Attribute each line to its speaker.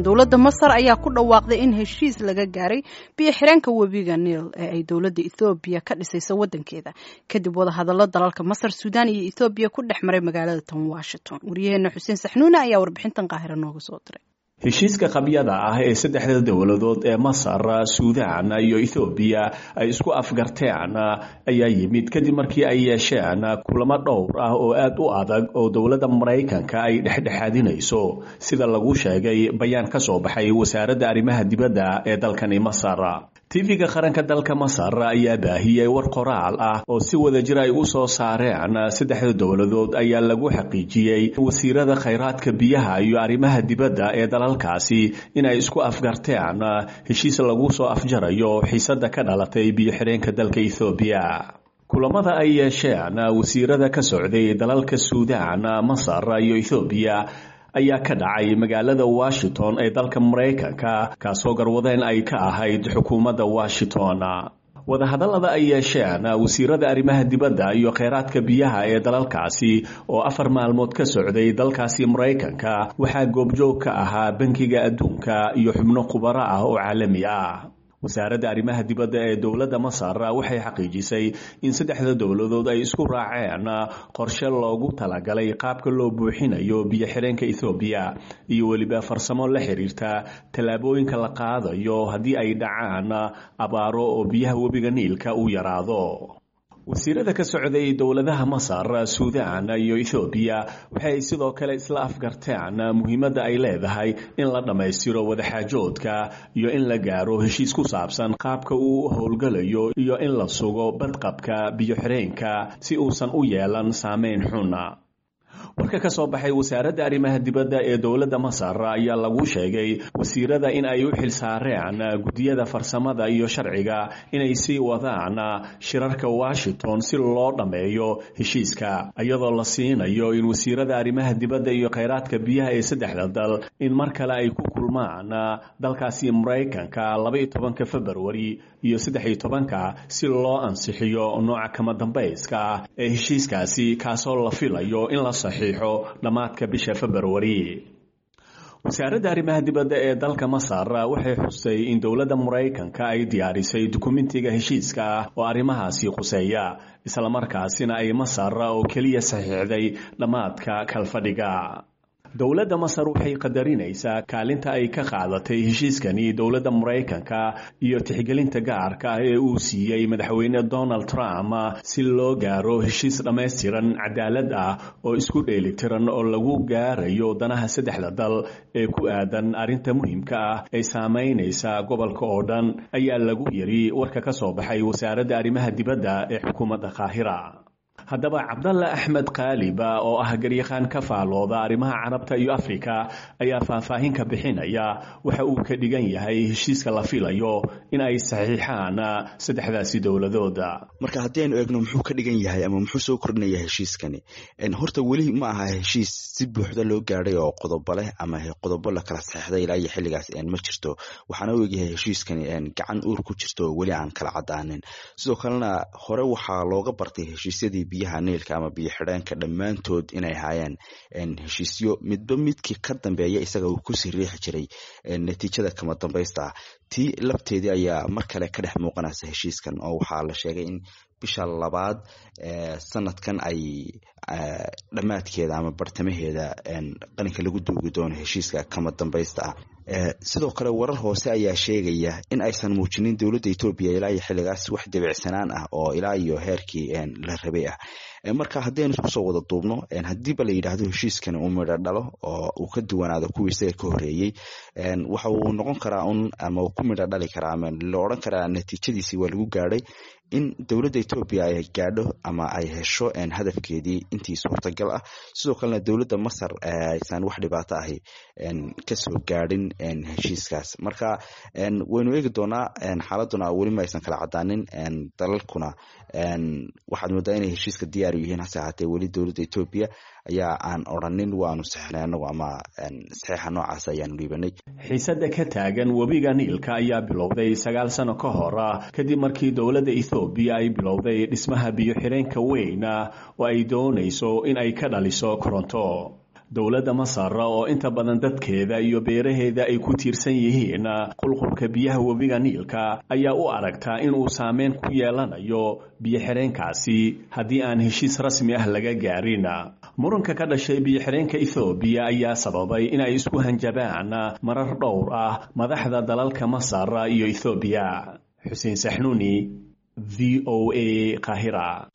Speaker 1: washington dowladda masar ayaa ku dhawaaqday in heshiis laga gaaray biyo xireenka webiga niil ee ay dowladda ethoobiya ka dhisayso wadankeeda kadib wadahadallo dalalka masar suudaan iyo ethoobiya ku dhex maray magaalada tan washington waryaheena xuseen saxnuune ayaa warbixintan qaahiro nooga soo diray
Speaker 2: heshiiska qabyada ah ee saddexda dowladood ee masar suudaan iyo ethoobiya ay isku afgarteen ayaa yimid kadib markii ay yeesheen kulamo dhowr ah oo aad u adag oo dowladda maraykanka ay dhexdhexaadinayso sida lagu sheegay bayaan ka soo baxay wasaaradda arrimaha dibadda ee dalkani masar tv-ga qaranka dalka masar ayaa baahiyey war qoraal ah oo si wadajir ay u soo saareen saddexda dowladood ayaa lagu xaqiijiyey wasiirada khayraadka biyaha iyo arrimaha dibadda ee dalalkaasi in ay isku afgarteen heshiis lagu soo afjarayo xiisada ka dhalatay biyo xireenka dalka ethoobiya kulamada ay yeesheen wasiirada ka socday dalalka suudaan masar iyo ethoobiya ayaa ka dhacay magaalada washington ee dalka maraykanka kaasoo garwadeen ay ka ahayd xukuumadda washington wadahadallada ay yeesheen wasiirada arrimaha dibadda iyo kheyraadka biyaha ee dalalkaasi oo afar maalmood ka socday dalkaasi maraykanka waxaa goobjoog ka ahaa bankiga adduunka iyo xubno khubaro ah oo caalami ah wasaaradda arrimaha dibadda ee dowladda masar waxay xaqiijisay in saddexda dowladood ay isku raaceen qorshe loogu talagalay qaabka loo buuxinayo biyo xireenka ethoobiya iyo weliba farsamo la xiriirta tallaabooyinka la qaadayo haddii ay dhacaan abaaro oo biyaha webiga niilka uu yaraado wasiirada ka socday dowladaha masar suudaan iyo ethoobiya waxay sidoo kale isla afgarteen muhiimadda ay leedahay in la dhammaystiro wadaxaajoodka iyo in la gaaro heshiis ku saabsan qaabka uu howlgalayo iyo in la sugo badqabka biyo xireenka si uusan u yeelan saameyn xuna warka ka soo baxay wasaaradda arrimaha dibadda ee dowladda masar ayaa lagu sheegay wasiirada in ay u xilsaareen guddiyada farsamada iyo sharciga inay sii wadaan shirarka washington si loo dhammeeyo heshiiska iyadoo la siinayo in wasiirada arrimaha dibadda iyo kheyraadka biyaha ee saddexda dal in mar kale ay ku kulmaan dalkaasi maraykanka labaiyo tobanka februari iyo saddex-iyo tobanka si loo ansixiyo nooca kama dambayska ah ee heshiiskaasi kaasoo la filayo in la saxiixo dhammaadka bisha februari wasaaradda arrimaha dibadda ee dalka masar waxay xusay in dowladda maraykanka ay diyaarisay dukumentiga heshiiska ah oo arrimahaasi khuseeya islamarkaasina ay masar oo keliya saxiixday dhammaadka kalfadhiga dowladda masar waxay qadarinaysaa kaalinta ay ka qaadatay heshiiskani dowladda maraykanka iyo tixgelinta gaarka ah ee uu siiyey madaxweyne donald trump si loo gaaro heshiis dhammaystiran cadaalad ah oo isku dheelitiran oo lagu gaarayo danaha saddexda dal ee ku aadan arrinta muhiimka ah ee saamaynaysa gobolka oo dhan ayaa lagu yiri warka ka soo baxay wasaaradda arrimaha dibadda ee xukuumadda qaahira haddaba cabdalla axmed kaaliba oo ah garyaqaan ka faalooda arrimaha carabta iyo afrika ayaa faahfaahin ka bixinaya waxa uu ka dhigan yahay heshiiska la filayo in ay saxiixaan saddexdaasi dowladooda
Speaker 3: marka haddii aynu eegno muxuu ka dhigan yahay ama muxuu soo kordhinaya heshiiskani horta weli ma aha heshiis si buuxda loo gaadhay oo qodobo leh ama qodobo la kala saxiixday ilaa iyo xilligaas ma jirto waxaana u egyahay heshiiskani gacan uur ku jirto oo weli aan kala cadaanin sidoo kalena hore waxaa looga bartay heshiisyadii biyaha niilka ama biyo xidheenka dhammaantood inay ahaayeen heshiisyo midba midkii ka dambeeya isaga uu kusii riixi jiray natiijada kama dambaysta tii lafteedii ayaa mar kale ka dhex muuqanaysa heshiiskan oo waxaa la sheegay in bisha labaad sanadkan ay dhammaadkeeda ama bartamaheeda qalinka lagu duugi doono heshiiska kama dambaysta ah sidoo kale warar hoose ayaa sheegaya in aysan muujinin dowladda etoobiya ilaa iyo xilligaas wax debicsanaan ah oo ilaa iyo heerkii la rabay ah marka haddaynu isku soo wada duubno haddiiba la yidhaahdo heshiiskani uu midho dhalo oo uu ka duwanaado kuwii isaga ka horreeyey waxa uu noqon karaa un ama uu ku midho dhali karaa ama la odhan karaa natiijadiisii waa lagu gaadhay in dowladda etoobiya ay gaadho ama ay hesho hadafkeedii intii suurtagal ah sidoo kalena dowladda masar aysan wax dhibaato ahi kasoo gaadhin heshiiskaas marka waynu eegi doonaa xaaladuna weli ma aysan kala cadaanin dalalkuna waxaad moodaa inay heshiiska diyaar u yihiin hase ahaatee weli dowladda etoobiya ayaa aan odrhanin waanu saxnay anagu ama saxiixa noocaas ayaanu dhiibanay
Speaker 2: xiisada ka taagan webiga niilka ayaa bilowday sagaal sano ka hor kadib markii dowladda ethoobiya ay bilowday dhismaha biyo xireenka weyn oo ay doonayso in ay ka dhaliso koronto dowladda masar oo inta badan dadkeeda iyo beeraheeda ay ku tiirsan yihiin qulqulka biyaha webiga niilka ayaa u aragtaa inuu saameyn ku yeelanayo biyo-xireenkaasi haddii aan heshiis rasmi ah laga gaarin muranka ka dhashay biyo-xireenka ethoobiya ayaa sababay inay isku hanjabaan marar dhowr ah madaxda dalalka masar iyo ethoobiya xuseen saxnuuni v o a qahira